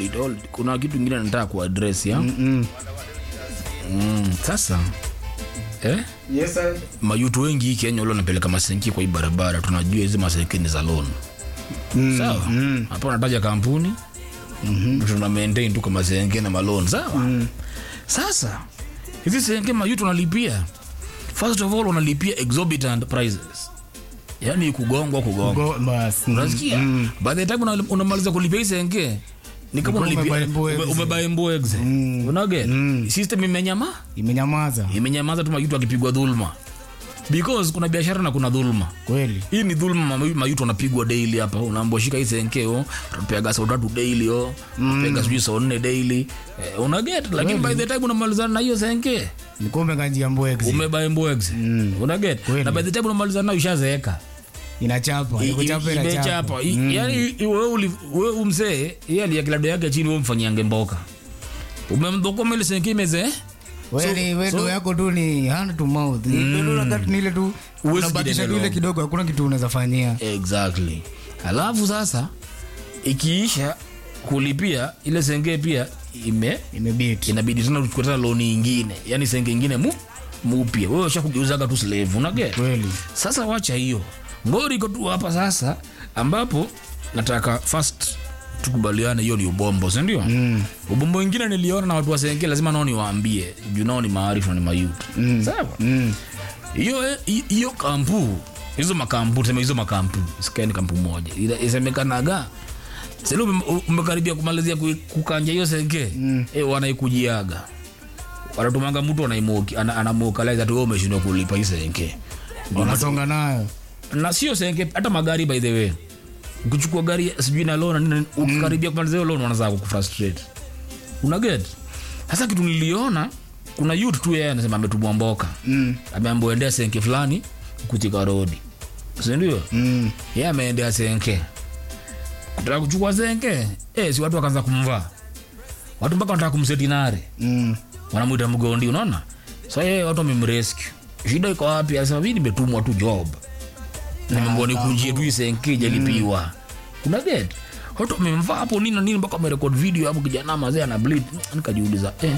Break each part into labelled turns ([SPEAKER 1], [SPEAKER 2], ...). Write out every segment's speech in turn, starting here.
[SPEAKER 1] wait, hold. kuna kitu ingine nataka kuaddress ya
[SPEAKER 2] Mm.
[SPEAKER 1] mm, sasa eh?
[SPEAKER 2] Yes, sir.
[SPEAKER 1] mayutu wengi hii kenya ule wanapeleka masenki kwa hii barabara tunajua hizi masenki ni za loan
[SPEAKER 2] Mm.
[SPEAKER 1] sawa
[SPEAKER 2] Mm.
[SPEAKER 1] hapa unataja kampuni mm-hmm. tuna maintain tu kama senke na malon sawa mm. sasa hizi senke mayutu wanalipia first of all wanalipia exorbitant prices yaani kugongwa kugongwa
[SPEAKER 2] Go, bas. Mm.
[SPEAKER 1] unasikia
[SPEAKER 2] Mm.
[SPEAKER 1] by the time una- unamaliza kulipia hii senke ni kama
[SPEAKER 2] Umebuy
[SPEAKER 1] unalipia
[SPEAKER 2] mbuexe.
[SPEAKER 1] ume- umebuy mbuexe
[SPEAKER 2] Mm.
[SPEAKER 1] unaget
[SPEAKER 2] Mm.
[SPEAKER 1] system imenyama
[SPEAKER 2] Imenyamaza
[SPEAKER 1] imenyamaza tu mayutu akipigwa dhulma because kuna biashara na kuna dhulma
[SPEAKER 2] kweli.
[SPEAKER 1] hii ni dhulma mayu- mayutu wanapigwa daily hapa unaambia shika hii senkeo tunapeaga saa tatu daily o tunapeaga sijui saa nne daily eh, unaget lakini by the time unamalizana na hiyo senke
[SPEAKER 2] Ni kumbe kanjia mbwexi.
[SPEAKER 1] umebae mbwex unaget
[SPEAKER 2] Kweli.
[SPEAKER 1] na by the time unamalizana nayo ushazeeka
[SPEAKER 2] Inachapa.
[SPEAKER 1] I-
[SPEAKER 2] Ikuchapa
[SPEAKER 1] i-
[SPEAKER 2] inachapa.
[SPEAKER 1] imechapa I- yaani i- wewe uli- wewe umsee yeye alia kilado yake chini wewe mfanyiange mboka umemdhokoma ile senke imezee
[SPEAKER 2] Wewe ni- wewe
[SPEAKER 1] so-
[SPEAKER 2] ndo yako tu ni hand to mouth. Ndio wakati ni ile tu
[SPEAKER 1] Huwezi
[SPEAKER 2] unabatisha tu
[SPEAKER 1] kidendelo.
[SPEAKER 2] ile kidogo hakuna kitu unaweza fanyia.
[SPEAKER 1] exactly alafu sasa ikiisha kulipia ile senge pia ime
[SPEAKER 2] Imebit.
[SPEAKER 1] inabidi tena uchukue tena loni ingine yani senge ingine mu mupya wewe ushakugeuzaga tu slave unaget
[SPEAKER 2] Kweli.
[SPEAKER 1] sasa wacha hiyo ngori iko tu hapa sasa ambapo nataka first tukubaliane hiyo ni ubombo sindio mm. ubombo ingine niliona na watu wasenge lazima nao niwaambie juu nao ni maarifu na ni mayutu mm. sawa
[SPEAKER 2] Mm.
[SPEAKER 1] hiyo hi- hiyo kampu hizo makampu tuseme hizo makampu sikaeni kampu moja Ila- isemekanaga sasa ume- umekaribia kumalizia ku- kukanja hiyo senge mm. e, wanaikujiaga wanatumanga mtu anaimoki ana- anamwokaliza tu wewe umeshindwa kulipa hii senge
[SPEAKER 2] Wanasonga nayo.
[SPEAKER 1] na sio senge hata magari by the way ukichukua gari sijui na loan nini, ukikaribia kumaliza hiyo loan wanaanza kukufrustrate una get sasa kitu niliona kuna youth tu yeye anasema ametumwa mboka
[SPEAKER 2] Mm.
[SPEAKER 1] ameambiwa endea senke fulani kutika rodi sindio
[SPEAKER 2] Mm.
[SPEAKER 1] ye ameendea senke kutaka kuchukua senke eh, si watu wakaanza kumvaa watu mpaka wanataka kumsetinare
[SPEAKER 2] Mm.
[SPEAKER 1] wanamwita mgondi unaona sa yeye watu wamemrescue shida iko wapi anasema mi nimetumwa tu job nimeambiwa nikunjie tu isenke jalipiwa una get watu wamemvaa hapo nini na nini mpaka wamerekod video hapo kijana mazee ana bleed nikajiuliza eh,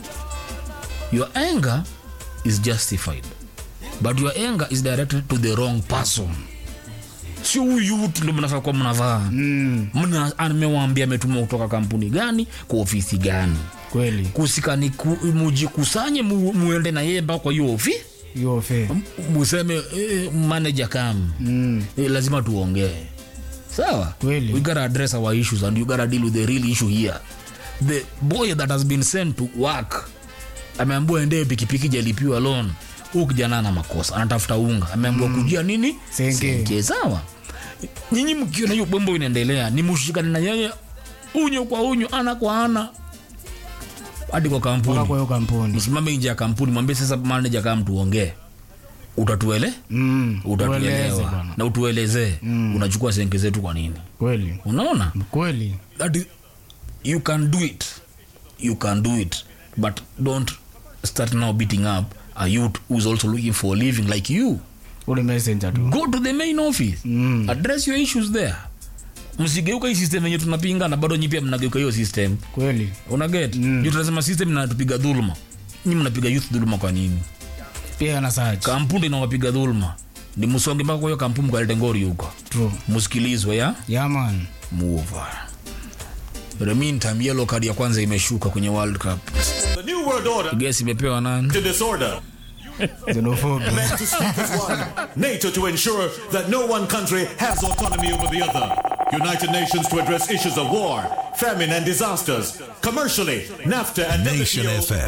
[SPEAKER 1] your anger is justified but your anger is directed to the wrong person sio huyu mtu ndo mnafaa kuwa mnavaa
[SPEAKER 2] Mm.
[SPEAKER 1] mna amewambia ametumwa kutoka kampuni gani kwa ofisi gani
[SPEAKER 2] Kweli.
[SPEAKER 1] kusikani ku, mujikusanye mu, muende na yeye mpaka kwa hiyo ofi
[SPEAKER 2] Hiyo fe.
[SPEAKER 1] M- museme eh, manager kam
[SPEAKER 2] Mm.
[SPEAKER 1] eh, lazima tuongee sawa
[SPEAKER 2] Kweli.
[SPEAKER 1] we gotta address our issues and you gotta deal with the real issue here the boy that has been sent to work ameambiwa endee pikipiki jalipiwa loan huu kijana ana makosa anatafuta unga ameambiwa mm. kujia nini
[SPEAKER 2] Senge.
[SPEAKER 1] sawa nyinyi mkiona hiyo bombo inaendelea ni mushikane na yeye unyo kwa unyo ana kwa ana hadi kwa
[SPEAKER 2] Mpaka
[SPEAKER 1] kampuni
[SPEAKER 2] kwa hiyo kampuni.
[SPEAKER 1] msimame nje ya kampuni mwambie sasa manager kama tuongee utatuele
[SPEAKER 2] Mm. Tueleze
[SPEAKER 1] utatuelewa
[SPEAKER 2] bwana.
[SPEAKER 1] na utuelezee mm. unachukua senke zetu kwa nini
[SPEAKER 2] Kweli.
[SPEAKER 1] unaona
[SPEAKER 2] Kweli.
[SPEAKER 1] that is, you can do it you can do it but don't start now beating up a youth who's also looking for a living like you
[SPEAKER 2] Ule messenger tu.
[SPEAKER 1] go to the main office
[SPEAKER 2] Mm.
[SPEAKER 1] address your issues there msigeuka hii system yenye tunapinga na bado nyi pia mnageuka hiyo system
[SPEAKER 2] Kweli.
[SPEAKER 1] unaget mm. juu tunasema system inatupiga dhuluma nyi mnapiga youth dhuluma kwa nini
[SPEAKER 2] Pia ana search.
[SPEAKER 1] kampuni inawapiga dhuluma ni msonge mpaka kwa hiyo kampuni mkalete ngori huko
[SPEAKER 2] True.
[SPEAKER 1] msikilizwe ya
[SPEAKER 2] Yeah man.
[SPEAKER 1] move the meantime yellow card ya kwanza imeshuka kwenye world cup
[SPEAKER 3] The New World Order
[SPEAKER 1] guess imepewa nani
[SPEAKER 3] to disorder.
[SPEAKER 2] Xenophobia.
[SPEAKER 3] Meant to speak as one. NATO to ensure that no one country has autonomy over the other. United Nations to address issues of war, famine, and disasters. Commercially, NAFTA and
[SPEAKER 4] Nation
[SPEAKER 3] WTO
[SPEAKER 4] FM.